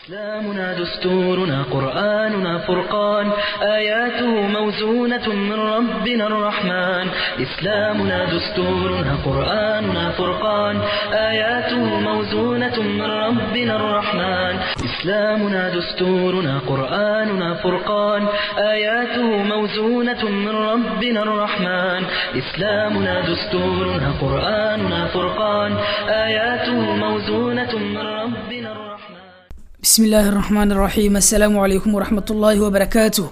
إسلامنا دستورنا قرآننا فرقان آياته موزونة من ربنا الرحمن إسلامنا دستورنا قرآننا فرقان آياته موزونة من ربنا الرحمن إسلامنا دستورنا قرآننا فرقان آياته موزونة من ربنا الرحمن إسلامنا دستورنا قرآننا فرقان آياته موزونة من ربنا الرحمن bismi illaahi araxmaan iraxiim assalaamu calaykum waraxmat ullaahi wabarakaatuh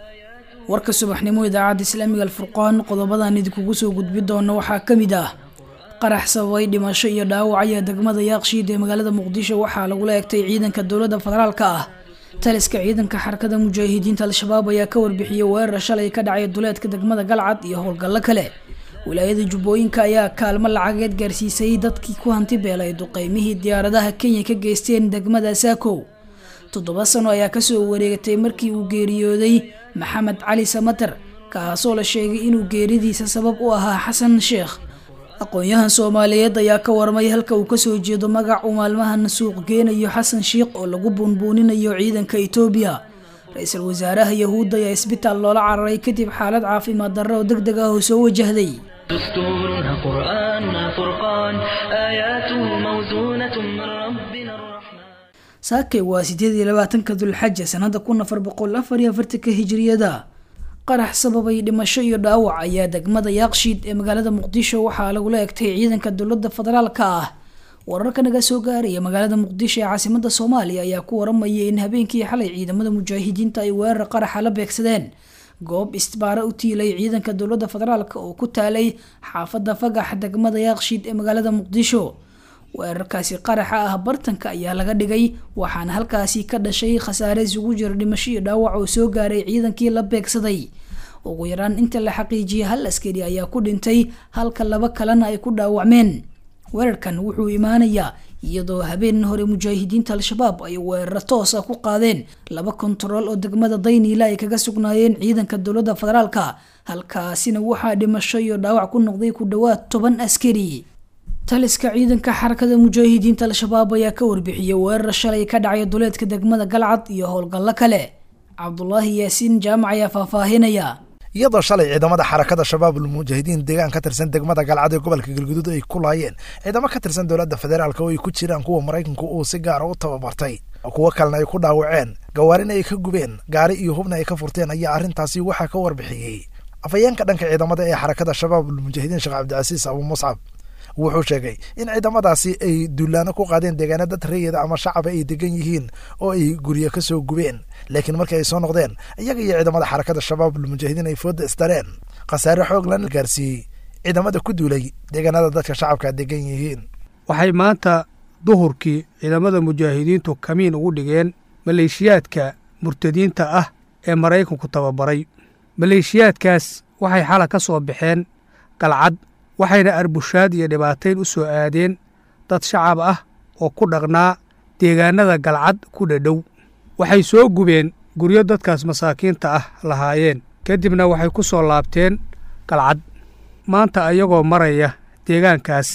warka subaxnimo idaacadda islaamiga alfurqaan qodobadan idinkugu soo gudbi doona waxaa ka mid ah qarax sababay dhimasho iyo dhaawac ayaa degmada yaaqshiid ee magaalada muqdisho waxaa lagula egtay ciidanka dowladda federaalka ah taliska ciidanka xarakada mujaahidiinta al-shabaab ayaa ka warbixiyey weerar shalay ka dhacay duleedka degmada galcad iyo howlgallo kale wilaayada jubbooyinka ayaa kaalmo lacageed gaarsiisay dadkii ku hanti beelay duqeymihii diyaaradaha kenya ka geysteen degmada saakow toddoba sano ayaa kasoo wareegatay markii uu geeriyooday maxamed cali samater kaasoo la sheegay inuu geeridiisa sabab u ahaa xasan sheekh aqoon-yahan soomaaliyeed ayaa ka warmay halka uu kasoo jeedo magac uu maalmahan suuq geenayo xasan sheekh oo lagu buunbuuninayo ciidanka etoobiya ra-iisul wasaaraha yahuudda ayaa isbitaal loola cararay kadib xaalad caafimaad darro oo deg deg ah oo soo wajahday دستورنا قرآننا فرقان آياته موزونة من ربنا الرحمن saakay waa sideed iyo labaatanka dulxaja sanada kun afar boqol afar iyo afartanka hijriyada qarax sababay dhimasho iyo dhaawac ayaa degmada yaaqshiid ee magaalada muqdisho waxaa lagula egtay ciidanka dowladda federaalka ah wararka naga soo gaaraya magaalada muqdisho ee caasimada soomaaliya ayaa ku waramaya in habeenkii xalay ciidamada mujaahidiinta ay weerar qaraxa la beegsadeen goob istbaara u tiilay ciidanka dowladda federaalk oo ku taalay xaafada fagax degmada yaaqshiid ee magaalada muqdisho weerarkaasi qaraxa ah bartanka ayaa laga dhigay waxaana halkaasi ka dhashay khasaare isugu jira dhimasho iyo dhaawac oo soo gaaray ciidankii la beegsaday ugu yaraan inta la xaqiijiyay hal askari ayaa ku dhintay halka laba kalena ay ku dhaawacmeen weerarkan wuxuu imaanayaa iyadoo habeen hore mujaahidiinta al-shabaab ay weeraro toos ah ku qaadeen laba kontarool oo degmada dayniila ay kaga sugnaayeen ciidanka dowladda federaalka halkaasina waxaa dhimasho iyo dhaawac ku noqday ku dhowaad toban askari taliska ciidanka xarakada mujaahidiinta al-shabaab ayaa ka warbixiyey weerar shalay ka dhacay duleedka degmada galcad iyo howlgallo kale cabdulaahi yaasiin jaamac ayaa faahfaahinaya iyadoo shalay ciidamada xarakada shabaabul mujaahidiin deegaan ka tirsan degmada galcad ee gobolka galguduud ay ku laayeen ciidamo ka tirsan dowladda federaalk oo ay ku jiraan kuwa maraykanku uu si gaara u tababartay kuwo kalena ay ku dhaawaceen gawaarina ay ka gubeen gaari iyo hubna ay ka furteen ayaa arrintaasi waxaa ka warbixiyey afhayeenka dhanka ciidamada ee xarakada shabaabul mujaahidiin sheekh cabdicasiis abu muscab wuxuu sheegay in ciidamadaasi ay duulaano ku qaadeen deegaana dad reeyada ama shacaba ay degan yihiin oo ay guryo ka soo gubeen laakiin markii ay soo noqdeen iyaga iyo ciidamada xarakada shabaabul mujaahidiin ay fooda isdareen khasaare xoog lana gaarsiiyey ciidamada ku duulay deegaanada dadka shacabka degan yihiin waxay maanta duhurkii ciidamada mujaahidiintu kamiin ugu dhigeen maleeshiyaadka murtadiinta ah ee maraykanku tababaray maleeshiyaadkaas waxay xala ka soo baxeen galcad waxayna arbushaad iyo dhibaatayn u soo aadeen dad shacab ah oo ku dhaqnaa deegaanada galcad ku dhadhow waxay soo gubeen guryo dadkaas masaakiinta ah lahaayeen kadibna waxay ku soo laabteen galcad maanta ayagoo maraya deegaankaas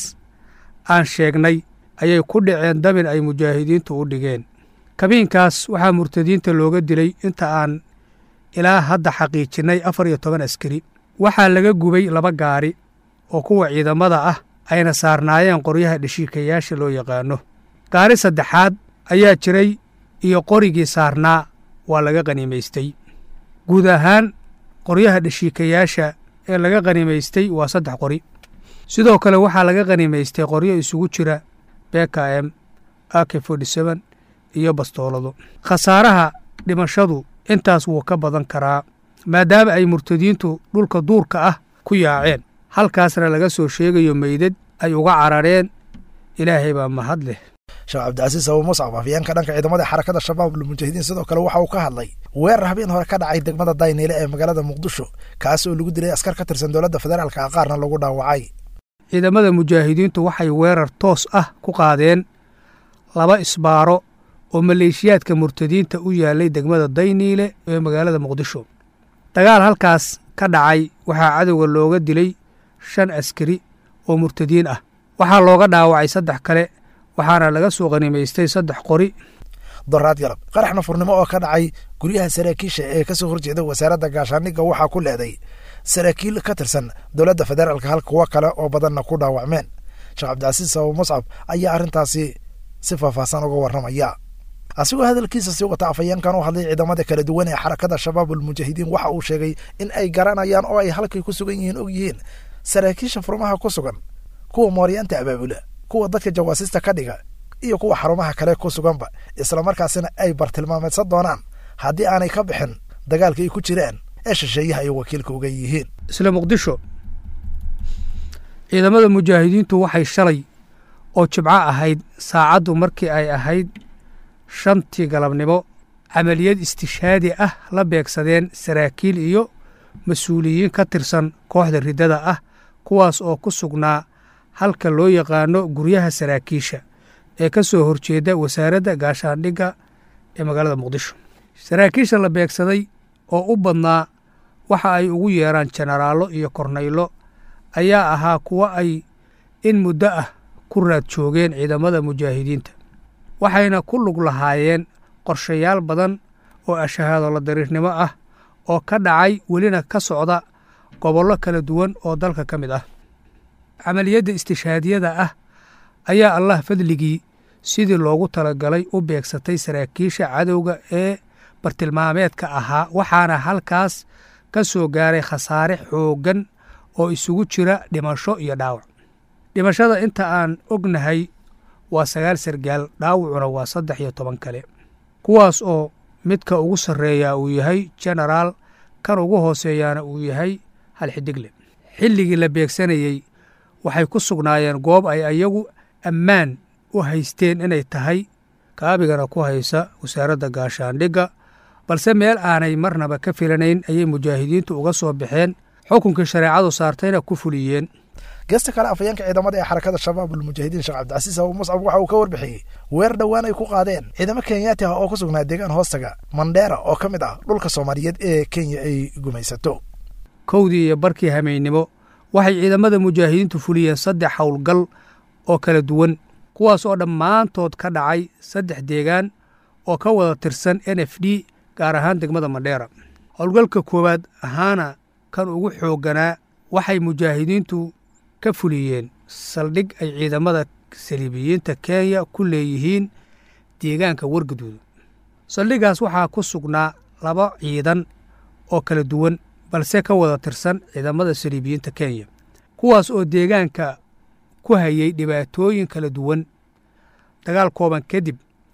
aan sheegnay ayay ku dhaceen dabin ay mujaahidiintu u dhigeen kabiinkaas waxaa murtadiinta looga dilay inta aan ilaa hadda xaqiijinnay afar iyo toban askari waxaa laga gubay laba gaari oo kuwa ciidamada ah ayna saarnaayeen qoryaha dheshiikayaasha loo yaqaano gaari saddexaad ayaa jiray iyo qorigii saarnaa waa laga qanimaystay guud ahaan qoryaha dheshiikayaasha ee laga qanimaystay waa saddex qori sidoo kale waxaa laga qanimaystay qoryo isugu jira beka m ak fortyseen iyo bastoolado khasaaraha dhimashadu intaas wuu ka badan karaa maadaama ay murtadiintu dhulka duurka ah ku yaaceen halkaasna laga soo sheegayo meydad ay uga carareen ilaahay baa mahad leh sheekh cabdicasiis abu muscab afyeenka dhanka ciidamada xarakada shabaabul mujaahidiin sidoo kale waxa uu ka hadlay weerar habeen hore ka dhacay degmada dayniile ee magaalada muqdisho kaas oo lagu dilay askar ka tirsan dowladda federaalka ah qaarna lagu dhaawacay ciidamada mujaahidiintu waxay weerar toos ah ku qaadeen laba isbaaro oo maleeshiyaadka murtadiinta u yaalay degmada dayniile ee magaalada muqdisho dagaal halkaas ka dhacay waxaa cadowga looga dilay shan askari oo murtadiin ah waxaa looga dhaawacay saddex kale waxaana laga soo qanimaystay saddex qori doraad galab qarax nafurnimo oo ka dhacay guryaha saraakiisha ee kasoo horjeeda wasaaradda gaashaandhigga waxaa ku leeday saraakiil ka tirsan dowladda federaalka hal kuwo kale oo badanna ku dhaawacmeen sheekh cabdicasiis abu muscab ayaa arrintaasi si faahfaahsan uga warramaya asigoo hadalkiisa sii wata afayeenkan u hadlay ciidamada kala duwan ee xarakada shabaab ulmujaahidiin waxa uu sheegay in ay garanayaan oo ay halkay ku sugan yihiin og yihiin saraakiisha furmaha ku sugan kuwa mooryaanta abaabula kuwa dadka jawaasista ka dhiga iyo kuwa xarumaha kale ku suganba islamarkaasina ay bartilmaameedsan doonaan haddii aanay ka bixin dagaalka ay ku jiraan ee shisheeyaha ay wakiilka uga yihiin isla muqdisho ciidamada mujaahidiintu waxay shalay oo jibco ahayd saacaddu markii ay ahayd shantii galabnimo camaliyad istishaadi ah la beegsadeen saraakiil iyo mas-uuliyiin ka tirsan kooxda riddada ah kuwaas oo ku sugnaa halka loo yaqaano guryaha saraakiisha ee ka soo horjeeda wasaaradda gaashaandhigga ee magaalada muqdisho saraakiisha la beegsaday oo u badnaa waxa ay ugu yeeraan jenaraallo iyo kornaylo ayaa ahaa kuwo ay in muddo ah ku raad joogeen ciidamada mujaahidiinta waxayna ku lug lahaayeen qorshayaal badan oo ashahaadolo dariirnimo ah oo ka dhacay welina ka socda gobollo kala duwan oo dalka ka mid ah camaliyadda istishaadiyada ah ayaa allah fadligii sidii loogu talagalay u beegsatay saraakiisha cadowga ee bartilmaameedka ahaa waxaana halkaas ka soo gaaray khasaare xooggan oo isugu jira dhimasho iyo dhaawac dhimashada inta aan ognahay waa sagaal sargaal dhaawacuna waa saddex iyo toban kale kuwaas oo midka ugu sarreeyaa uu yahay jenaraal kan ugu hooseeyaana uu yahay hal xidigle xilligii la beegsanayey waxay ku sugnaayeen goob ay ayagu ammaan u haysteen inay tahay kaabigana ku haysa wasaaradda gaashaandhigga balse meel aanay marnaba ka filanayn ayay mujaahidiintu uga soo baxeen xukunkii shareecadu saartayna ku fuliyeen geesta kale afayeenka ciidamada ee xarakada shabaab ulmujaahidiin sheekh cabdicasiis abu muscab waxa uu ka warbixiyey weer dhowaan ay ku qaadeen ciidamo kenyaati ah oo ku sugnaa deegaan hoostaga mandheera oo ka mid ah dhulka soomaaliyeed ee kenya ay gumaysato kowdii iyo barkii hameynimo waxay ciidamada mujaahidiintu fuliyeen saddex howlgal oo kala duwan kuwaas oo dhammaantood ka dhacay saddex deegaan oo ka wada tirsan n f d gaar ahaan degmada mandheera howlgalka koowaad ahaana kan ugu xoogganaa waxay mujaahidiintu ka fuliyeen saldhig ay ciidamada saliibiyiinta kenya ku leeyihiin deegaanka wargaduud saldhiggaas waxaa ku sugnaa laba ciidan oo kala duwan balse ka wada tirsan ciidamada saliibiyiinta kenya kuwaas oo deegaanka ku hayay dhibaatooyin kala duwan dagaal kooban kadib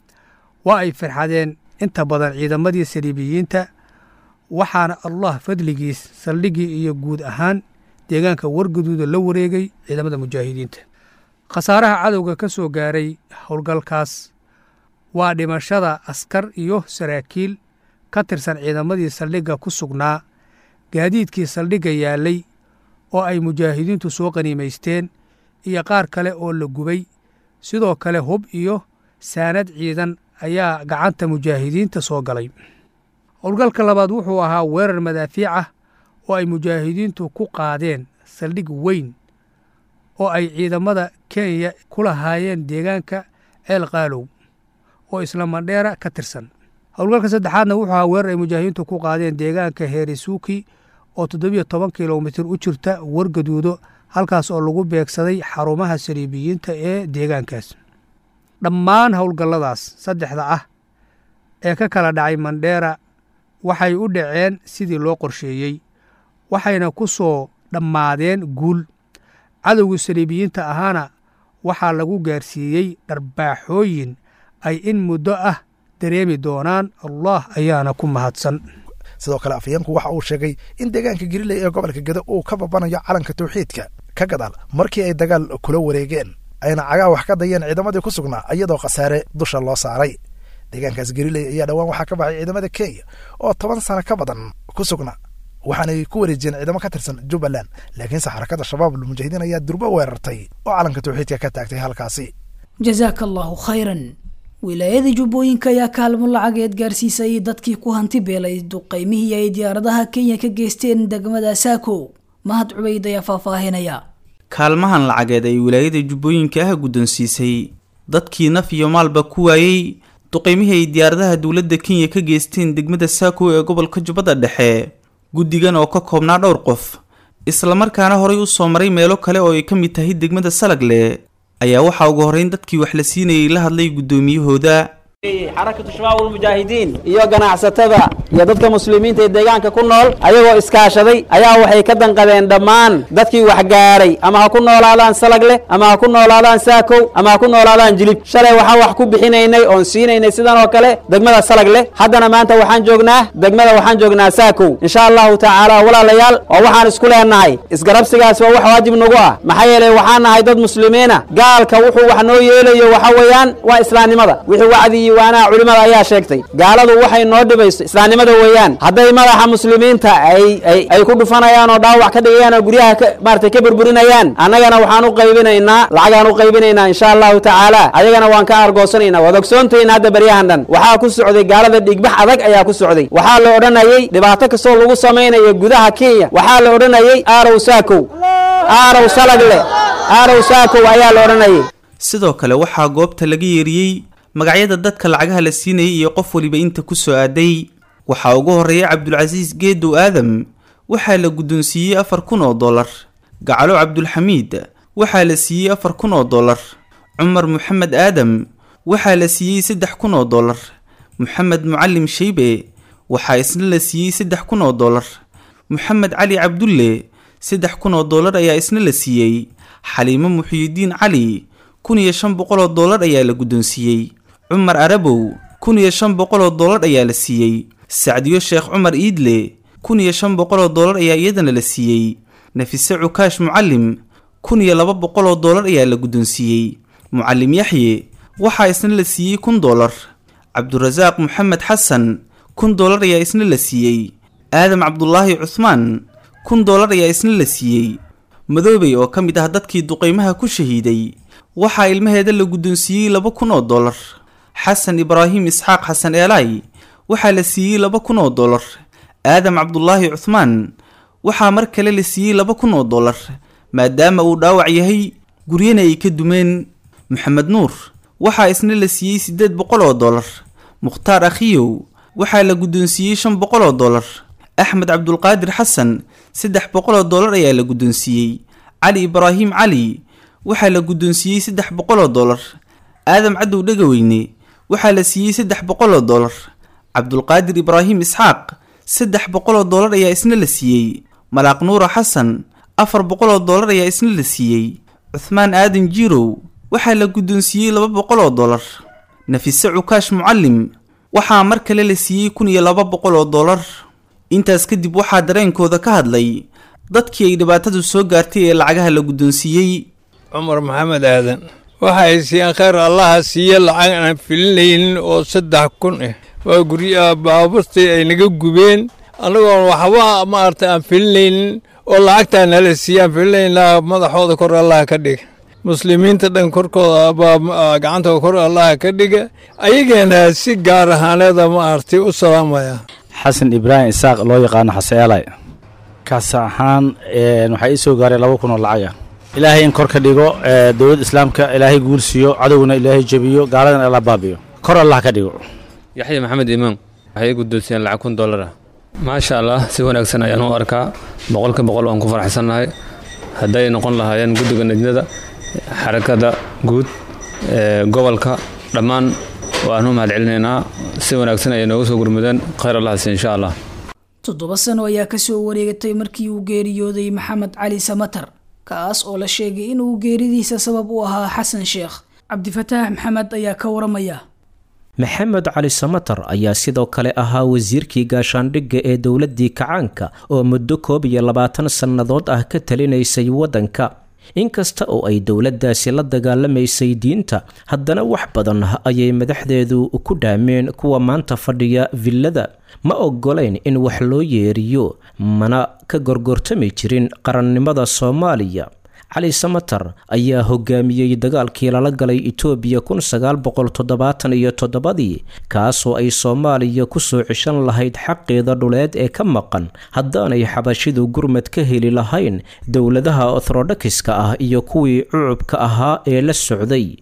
waa ay farxadeen inta badan ciidamadii saliibiyiinta waxaana allah fadligiis saldhiggii iyo guud ahaan deegaanka wargaduuda la wareegay ciidamada mujaahidiinta khasaaraha cadowga ka soo gaaray howlgalkaas waa dhimashada askar iyo saraakiil ka tirsan ciidamadii saldhigga ku sugnaa gaadiidkii saldhigga yaallay oo ay mujaahidiintu soo qaniimaysteen iyo qaar kale oo la gubay sidoo kale hub iyo saanad ciidan ayaa gacanta mujaahidiinta soo galay howlgalka labaad wuxuu ahaa weerar madaafiic ah oo ay mujaahidiintu ku qaadeen saldhig weyn oo ay ciidamada kenya ku lahaayeen deegaanka ceel qaalow oo isla mandheera ka tirsan howlgalka saddexaadna wuxuu ahaa weerar ay mujaahidiintu ku qaadeen deegaanka heerisuuki oo toddobiyo toban kilomitir u jirta wargaduudo halkaas oo lagu beegsaday xarumaha saliibiyiinta ee deegaankaas dhammaan howlgalladaas saddexda ah ee ka kala dhacay mandheera waxay u dhaceen sidii loo qorsheeyey waxayna ku soo dhammaadeen guul cadowgii saliibiyiinta ahaana waxaa lagu gaarsiiyey dharbaaxooyin ay in muddo ah dareemi doonaan allah ayaana ku mahadsan sidoo kale afayeenku waxa uu sheegay in deegaanka galiley ee gobolka gede uu ka babanayo calanka tawxiidka ka gadaal markii ay dagaal kula wareegeen ayna cagaa wax ka dayeen ciidamadii ku sugnaa iyadoo khasaare dusha loo saaray deegaankaas galiley ayaa dhowaan waxaa ka baxay ciidamada kenya oo toban sano ka badan ku sugnaa waxaanay ku wareejiyeen ciidamo ka tirsan jubbaland laakiinse xarakada shabaab ulmujaahidiin ayaa durbo weerartay oo calanka tawxiidka ka taagtay halkaasi jasaaka allahu khayran wilaayada jubbooyinka ayaa kaalmo lacageed gaarsiisay dadkii ku hanti beelay duqaymihii ay diyaaradaha kenya ka geysteen degmada saako mahad cubayd ayaa faahfaahinaya kaalmahan lacageed ay wilaayada jubbooyinka ah guddoonsiisay dadkii naf iyo maalba ku waayey duqeymihii ay diyaaradaha dowladda kenya ka geysteen degmada saako ee gobolka jubbada dhexe guddigan oo ka koobnaa dhowr qof islamarkaana horay u soo maray meelo kale oo ay ka mid tahay degmada salagle ayaa waxaa ugu horreyn dadkii wax la siinayay la hadlay guddoomiyahooda xarakatu shabaab ulmujaahidiin iyo ganacsatada iyo dadka muslimiinta ee deegaanka ku nool ayagoo iskaashaday ayaa waxay ka danqadeen dhammaan dadkii wax gaaray ama ha ku noolaadaan salagle ama ha ku noolaadaan saakow ama ha ku noolaadaan jilib shalay waxaan wax ku bixinaynay oon siinaynay sidan oo kale degmada salagle haddana maanta waxaan joognaa degmada waxaan joognaa saakow insha allahu tacaala walaalayaal oo waxaan isku leenahay isgarabsigaas waa wax waajib nagu ah maxaa yeelay waxaan nahay dad muslimiina gaalka wuxuu wax noo yeelayo waxa weeyaan waa islaamnimada wixii wacdi iyo waanaha culimada ayaa sheegtay gaaladu waxay noo dhibayso islaamnimada weeyaan hadday madaxa muslimiinta ay ay ay ku dhufanayaan oo dhaawac ka dhigayaan oo guryaha ka maaragtay ka burburinayaan annagana waxaan u qaybinaynaa lacagaan u qaybinaynaa insha allahu tacaala ayagana waan ka argoosanaynaa waad ogsoontahin hadda baryahan dhan waxaa ku socday gaalada dhigbax adag ayaa ku socday waxaa la odhanayay dhibaato kastoo lagu samaynayo gudaha kenya waxaa la odhanayay aarow saakow aarow salagle aarow saakow ayaa la odhanayay sidoo kale waxaa goobta laga yeeriyey magacyada dadka lacagaha la siinayay iyo qof waliba inta ku soo aaday waxaa ugu horreeya cabdulcasiis geedow aadam waxaa la guddoonsiiyey afar kun oo dollar gacalo cabdulxamiid waxaa la siiyey afar kun oo dollar cumar moxamed aadam waxaa la siiyey saddex kun oo dollar moxamed mucalim sheybe waxaa isna la siiyey saddex kun oo dollar moxamed cali cabdulle saddex kun oo dollar ayaa isna la siiyey xaliimo muxiyidiin cali kun iyo shan boqol oo dollar ayaa la guddoonsiiyey cumar arabow kun iyo shan boqol oo dollar ayaa la siiyey sacdiyo sheekh cumar iidle kun iyo shan boqol oo dollar ayaa iyadana la siiyey nafise cukaash mucalim kun iyo laba boqol oo dollar ayaa la guddoonsiiyey mucalim yaxye waxaa isna la siiyey kun dollar cabdurasaaq moxamed xasan kun dollar ayaa isna la siiyey aadam cabdulaahi cuhmaan kun dollar ayaa isna la siiyey madoobey oo ka mid ah dadkii duqeymaha ku shahiiday waxaa ilmaheeda la guddoonsiiyey laba kun oo dollar xasan ibraahim isxaaq xasan eelaay waxaa la siiyey laba kun oo dollar aadam cabdulaahi cuhmaan waxaa mar kale la siiyey laba kun oo dollar maadaama uu dhaawac yahay guryana ay ka dumeen maxamed nuur waxaa isna la siiyey siddeed boqol oo dollar mukhtaar akhiyow waxaa la guddoonsiiyey shan boqol oo dollar axmed cabdulqaadir xasan saddex boqol oo dollar ayaa la guddoonsiiyey cali ibraahim cali waxaa la guddoonsiiyey saddex boqol oo dollar aadam cadow dhegaweyne waxaa la siiyey saddex boqol oo dollar cabdulqaadir ibraahim isxaaq saddex boqol oo dollar ayaa isna la siiyey malaaq nuura xasan afar boqol oo dollar ayaa isna la siiyey cuhmaan aadan jiirow waxaa la guddoonsiiyey laba boqol oo dollar nafise cukaash mucalim waxaa mar kale la siiyey kun iyo laba boqol oo dollar intaas kadib waxaa dareenkooda ka hadlay dadkii ay dhibaatadu soo gaartay ee lacagaha la guddoonsiiyey cumar maxamed aadan waxay siiyeen khayr allaha siiye lacag aan filinaynin oo saddex kun ah waa guryaha baaburtii ay naga gubeen annagoon waxba maaragtay aan filinaynin oo lacagtaa nala siiye aan filinaynaa madaxooda kor allaha ka dhiga muslimiinta dhan korkooda baa gacantooda kor allaha ka dhiga ayageena si gaar ahaaneeda maaragtay u salaamaya xasan ibraahim isaaq loo yaqaano xaseelay kaas ahaan waxaa ii soo gaaray laba kun oo lacag ah ilaahay in kor ka dhigo dowladda islaamka ilaahay guul siiyo cadowgana ilaahay jebiyo gaaladana alla baabiyo kor allah ka dhigo yaxya maxamed imaan waxay i guddoonsiyeen lacag kun dollar ah maasha allah si wanaagsan ayaan u arkaa boqolka boqol waan ku faraxsannahay hadday noqon lahaayeen guddiga najnada xarakada guud gobolka dhammaan waanu mahad celinaynaa si wanaagsan ayay nooga soo gurmudeen khayr allah hasi insha allah toddoba sano ayaa kasoo wareegatay markii uu geeriyooday maxamed cali samatar kaas oo la sheegay inuu geeridiisa sabab u ahaa xasan sheekh cabdifataax maxamed ayaa ka waramaya maxamed cali samatar ayaa sidoo kale ahaa wasiirkii gaashaandhigga ee dowladdii kacaanka oo muddo koob iyo labaatan sannadood ah ka talinaysay waddanka inkasta oo ay dowladdaasi la dagaalamaysay diinta haddana wax badan ayay madaxdeedu ku dhaameen kuwa maanta fadhiya villada ma ogolayn in wax loo yeeriyo mana ka gorgortami jirin qarannimada soomaaliya cali samatar ayaa hogaamiyey dagaalkii lala galay itoobiya kun sagaal boqol toddobaatan iyo toddobadii kaasoo ay soomaaliya kusoo cishan lahayd xaqeeda dhuleed ee ka maqan haddaanay xabashidu gurmad ka heli lahayn dowladaha orthodokiska ah iyo kuwii cucubka ahaa ee la socday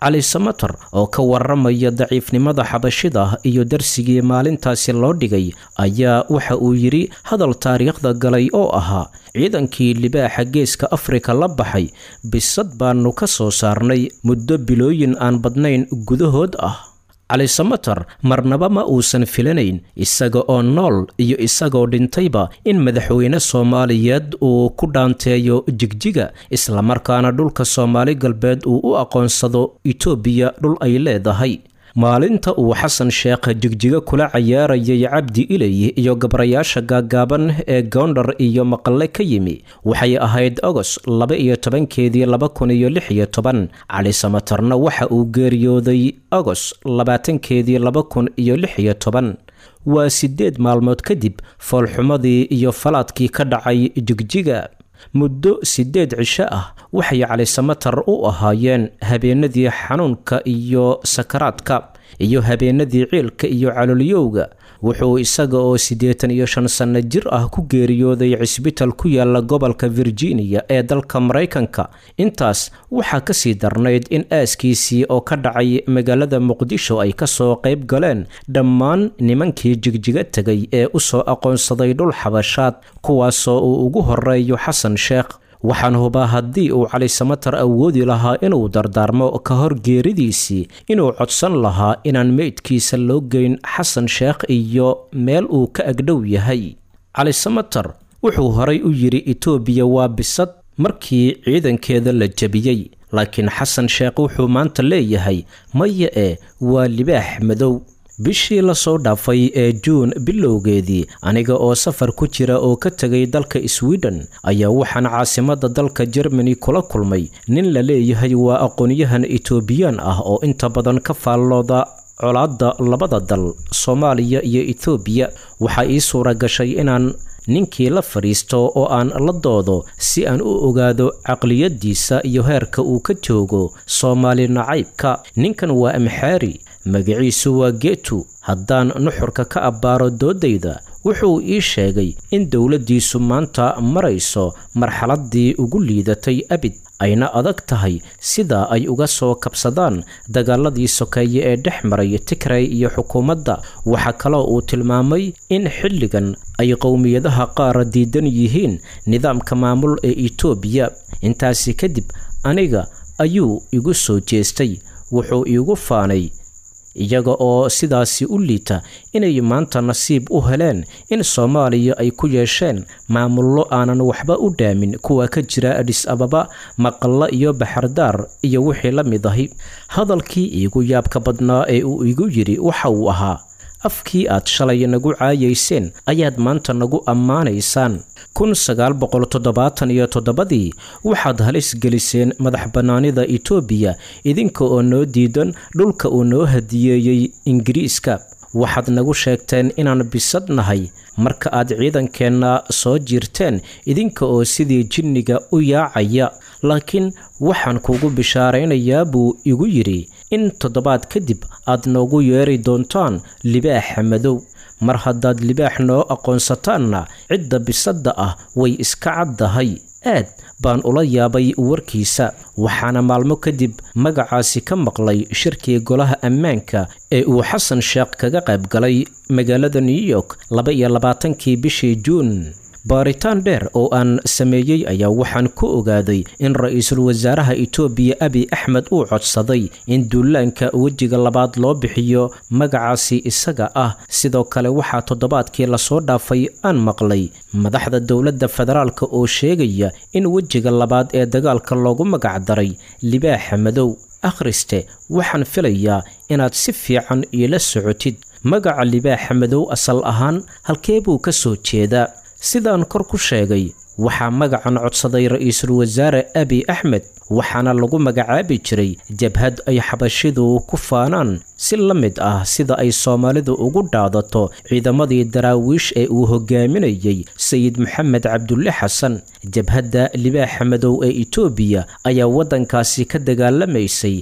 cali samater oo ka waramaya daciifnimada xabashida iyo darsigii maalintaasi loo dhigay ayaa waxa uu yidhi hadal taariikhda galay oo ahaa ciidankii libaaxa geeska afrika la baxay bisad baanu ka soo saarnay muddo bilooyin aan badnayn gudahood ah cali samater marnaba ma uusan filanayn isaga oo nool iyo isagoo dhintayba in madaxweyne soomaaliyeed uu ku dhaanteeyo jigjiga islamarkaana dhulka soomaali galbeed uu u aqoonsado itoobiya dhul ay leedahay maalinta uu xasan sheekh jigjiga kula cayaarayay cabdi ilay iyo gabrayaasha gaaggaaban ee goondhar iyo maqalle ka yimi waxay ahayd ogos laba iyo tobankeedii laba kun iyo lix iyo toban cali samatarna waxa uu geeriyooday ogos labaatankeedii laba kun iyo lix iyo toban waa siddeed maalmood kadib foolxumadii iyo falaadkii ka dhacay jigjiga muddo siddeed cisho ah waxay cali samatar u ahaayeen habeenadii xanuunka iyo sakaraadka iyo habeenadii ciilka iyo calolyowga wuxuu isaga oo siddeetan iyo shan sanno jir ah ku geeriyooday cisbital ku yaala gobolka virginia ee dalka maraykanka intaas waxaa kasii darnayd in aaskiisii oo ka dhacay magaalada muqdisho ay kasoo qayb galeen dhammaan nimankii jigjiga tegay ee usoo aqoonsaday dhul xabashaad kuwaasoo uu ugu horeeyo xasan sheekh waxaan hubaa haddii uu cali samatar awoodi lahaa inuu dardaarmo ka hor geeridiisii inuu codsan lahaa inaan meydkiisa loo geyn xasan sheekh iyo meel uu ka agdhow yahay cali samatar wuxuu horay u yidhi itoobiya waa bisad markii ciidankeeda la jebiyey laakiin xasan sheekh wuxuu maanta leeyahay maya ee waa libaax madow bishii lasoo dhaafay ee juun bilowgeedii aniga oo safar ku jira oo ka tegay dalka sweden ayaa waxaan caasimadda dalka jermani kula kulmay nin la leeyahay waa aqoonyahan etoobiyaan ah oo inta badan ka faallooda colaadda labada dal soomaaliya iyo etoobiya waxaa ii suura gashay inaan ninkii la fadhiisto oo aan la doodo si aan u ogaado caqliyadiisa iyo heerka uu ka joogo soomaali nacaybka ninkan waa amxaari magaciisu waa geetu haddaan nuxurka ka abbaaro doodayda wuxuu ii sheegay in dowladdiisu maanta marayso marxaladdii ugu liidatay abid ayna adag tahay sida ay uga soo kabsadaan dagaaladii sokeeye ee dhex maray tigray iyo xukuumadda waxaa kaloo uu tilmaamay in xilligan ay qowmiyadaha qaar diidan yihiin nidaamka maamul ee itoobiya intaasi kadib aniga ayuu igu soo jeestay wuxuu iigu faanay iyaga oo sidaasi u liita inay maanta nasiib u heleen in soomaaliya ay ku yeesheen maamullo aanan waxba u dhaamin kuwa ka jira adhis ababa maqalla iyo baxardaar iyo wixii la mid ahi hadalkii iigu yaabka badnaa ee uu igu yidhi waxa uu ahaa afkii aad shalay nagu caayayseen ayaad maanta nagu ammaanaysaan kun sagaal boqol toddobaatan iyo toddobadii waxaad halis geliseen madax bannaanida itoobiya idinka oo noo diidan dhulka uu noo hadiyeeyey ingiriiska waxaad nagu sheegteen inaan bisad nahay marka aad ciidankeenna soo jiirteen idinka oo sidii jinniga u yaacaya laakiin waxaan kugu bishaaraynayaa buu igu yidhi in toddobaad kadib aad noogu yeeri doontaan libaaxa madow mar haddaad libaax noo aqoonsataanna cidda bisadda ah way iska caddahay aad baan ula yaabay warkiisa waxaana maalmo kadib magacaasi ka maqlay shirkii golaha ammaanka ee uu xasan sheekh kaga qayb galay magaalada new york laba iyo labaatankii bishii juun baaritaan dheer oo aan sameeyey ayaa waxaan ku ogaaday in ra-iisul wasaaraha itoobiya abi axmed uu codsaday in duulaanka wejiga labaad loo bixiyo magacaasi isaga ah sidoo kale waxaa toddobaadkii lasoo dhaafay aan maqlay madaxda dowladda federaalk oo sheegaya in wejiga labaad ee dagaalka loogu magacdaray libaaxa madow akhriste waxaan filayaa inaad si fiican iila socotid magaca libaaxa madow asal ahaan halkee buu ka soo jeedaa sidaan kor ku sheegay waxaa magacan codsaday ra-iisul wasaare abi axmed waxaana lagu magacaabi jiray jabhad ay xabashidu ku faanaan si la mid ah sida ay soomaalidu ugu dhaadato ciidamadii daraawiish ee uu hogaaminayey sayid maxamed cabdulle xasan jabhadda libaaxa madow ee itoobiya ayaa waddankaasi ka dagaalamaysay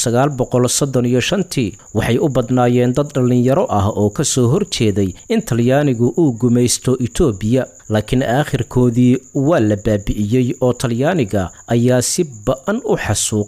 tii waxay u badnaayeen dad dhallinyaro ah oo ka soo horjeeday in talyaanigu uu gumaysto itoobiya laakiin aakhirkoodii waa la baabi'iyey oo talyaaniga ayaa si ba'an u xasuuqay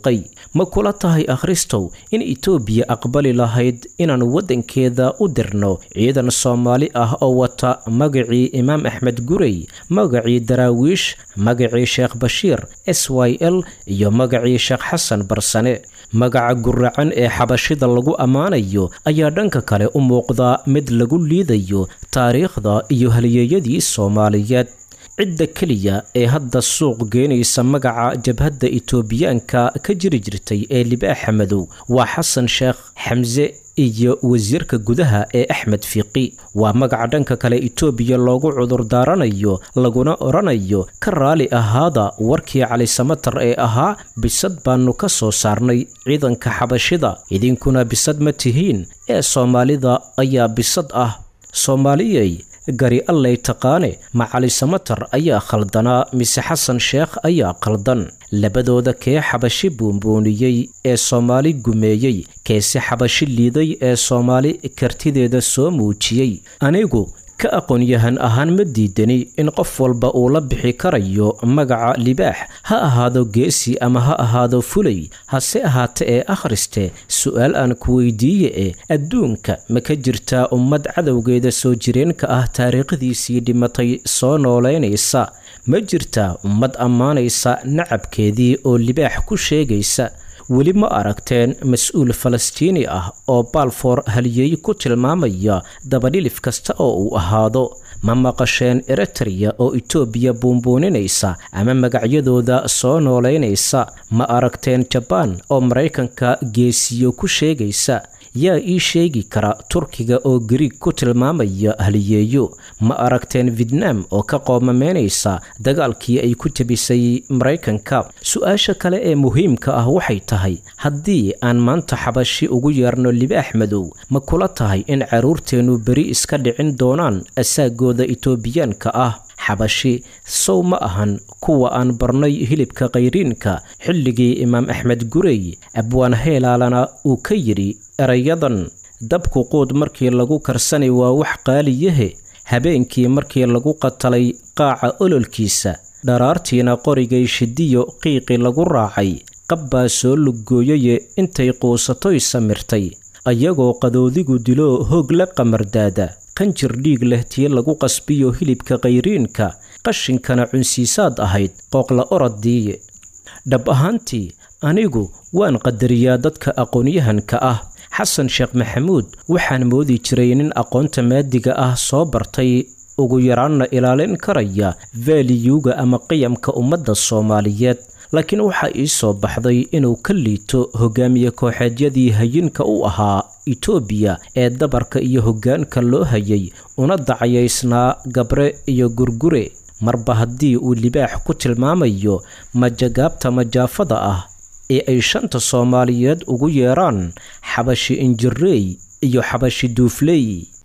ma kula tahay akhristow in itoobiya aqbali lahayd inaan waddankeeda u dirno ciidan soomaali ah oo wata magacii imaam axmed gurey magacii daraawiish magacii sheekh bashiir s y l iyo magacii sheekh xasan barsane magaca guracan ee xabashida lagu ammaanayo ayaa dhanka kale u muuqda mid lagu liidayo taariikhda iyo halyeeyadii soomaaliyeed cidda keliya ee hadda suuq geenaysa magaca jabhadda itoobiyaanka ka jiri jirtay ee libaaxa madow waa xasan sheekh xamse iyo wasiirka gudaha ee axmed fiiqi waa magaca dhanka kale itoobiya loogu cudur daaranayo laguna odhanayo ka raali ahaada warkii cali samatar ee ahaa bisad baanu ka soo saarnay ciidanka xabashida idinkuna bisad ma tihiin ee soomaalida ayaa bisad ah soomaaliyey gari allay taqaane ma cali samatar ayaa khaldanaa mise xasan sheekh ayaa khaldan labadooda kee xabashi buunbuuniyey ee soomaali gumeeyey keese xabashi liiday ee soomaali kartideeda soo muujiyey anigu ka aqoon-yahan ahaan ma diidani in qof walba uu la bixi karayo magaca libaax ha ahaado geesi ama ha ahaado fulay hase ahaate ee akhriste su-aal aan ku weydiiye e adduunka ma ka jirtaa ummad cadowgeeda soo jireenka ah taariikhdiisii dhimatay soo noolaynaysa ma jirtaa ummad ammaanaysa nacabkeedii oo libaax ku sheegaysa weli ma aragteen mas-uul falastiini ah oo baalfoor halyeey ku tilmaamaya dabadhilif kasta oo uu ahaado ma maqasheen eritreya oo itoobiya buunbuuninaysa ama magacyadooda soo noolaynaysa ma aragteen jabaan oo maraykanka geesiyo ku sheegaysa yaa ii sheegi kara turkiga oo gariig ku tilmaamaya haliyeeyo ma aragteen vietnam oo ka qoomameynaysa dagaalkii ay ku jabisay maraykanka su-aasha kale ee muhiimka ah waxay tahay haddii aan maanta xabashi ugu yeerno libaax madow ma kula tahay in carruurteennu beri iska dhicin doonaan asaagooda itoobiyaanka ah xabashi sow ma ahan kuwa aan barnay hilibka kayriinka xilligii imaam axmed gurey abwaan heelaalana uu ka yidhi erayadan dabku quud markii lagu karsanay waa wax qaaliyahe habeenkii markii lagu qatalay qaaca ololkiisa dharaartiina qorigay shidiyo qiiqi lagu raacay qabbaa soo luggooyaye intay quusatoy samirtay ayagoo qadoodigu dilo hoog la qamardaada qanjir dhiig leh tii lagu qasbiyo hilibka kayriinka qashinkana cunsiisaad ahayd qooqla oroddiiye dhab ahaantii anigu waan qadariyaa dadka aqoonyahanka ah xasan sheekh maxamuud waxaan moodi jiray nin aqoonta maadiga ah soo bartay ugu yaraanna ilaalin karaya vaaliyuga ama qiyamka ummadda soomaaliyeed laakiin waxaa ii soo baxday inuu ka liito hogaamiye kooxeedyadii hayinka u ahaa itoobiya ee dabarka iyo hoggaanka loo hayay una dacayaysnaa gabre iyo gurgure marba haddii uu libaax ku tilmaamayo majagaabta majaafada ah ee ay shanta soomaaliyeed ugu yeeraan xabashi injireey iyo xabashi duufley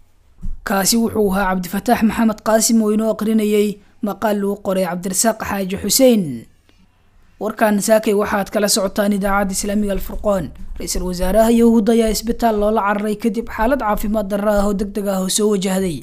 kaasi wuxuu ahaa cabdifataax maxamed qaasim oo inoo aqrinayay maqaal lagu qoray cabdirasaaq xaaji xuseen warkan saakay waxaad kala socotaan idaacadda islaamiga alfurqoon ra-iisul wasaaraha yahuud ayaa isbitaal loola cararay kadib xaalad caafimaad darro ah oo deg deg ah oo soo wajahday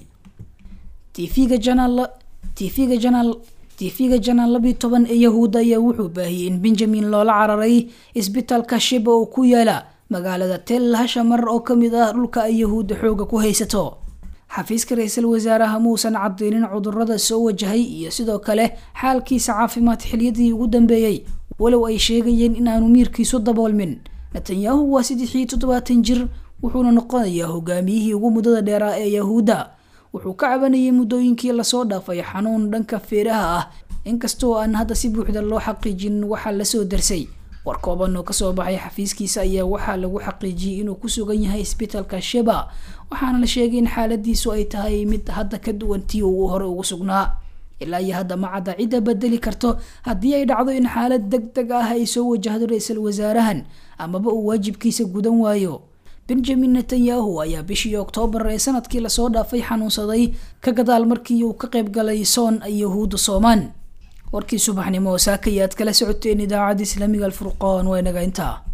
tv-ga janaal tv-ga janaal tv-ga janaal labiyi toban ee yahuud ayaa wuxuu baahiyey in benjamin loola cararay isbitaalka shiba oo ku yaala magaalada tel hashamar oo kamid ah dhulka ay yahuudda xooga ku haysato xafiiska ra-iisul wasaaraha muusan cadeynin cudurada soo wajahay iyo sidoo kale xaalkiisa caafimaad xiliyadii ugu dambeeyey walow ay sheegayeen inaanu miirkiisu daboolmin netanyahu waa saddex iyo toddobaatan jir wuxuuna noqonayaa hogaamiyihii ugu muddada dheeraa ee yahuudda wuxuu ka cabanayay muddooyinkii lasoo dhaafay xanuun dhanka feeraha ah inkastoo aan hadda si buuxda loo xaqiijin waxaa lasoo darsay war kooban oo kasoo baxay xafiiskiisa ayaa waxaa lagu xaqiijiyey inuu ku sugan yahay isbitaalka sheba waxaana la sheegay in xaaladiisu ay tahay mid hadda ka duwan tii uu hore ugu sugnaa ilaa iyo hadda ma cadda cidda bedeli karto haddii ay dhacdo in xaalad deg deg ah ay soo wajahdo ra-iisul wasaarahan amaba uu waajibkiisa gudan waayo benjamin netanyahu ayaa bishii oktoobar ee sanadkii lasoo dhaafay xanuunsaday ka gadaal markii uu ka qayb galay soon ay yahuudda soomaan warkii subaxnimo saakayaad kala socoteen idaacadda islaamiga alfurqoon waa inaga intaa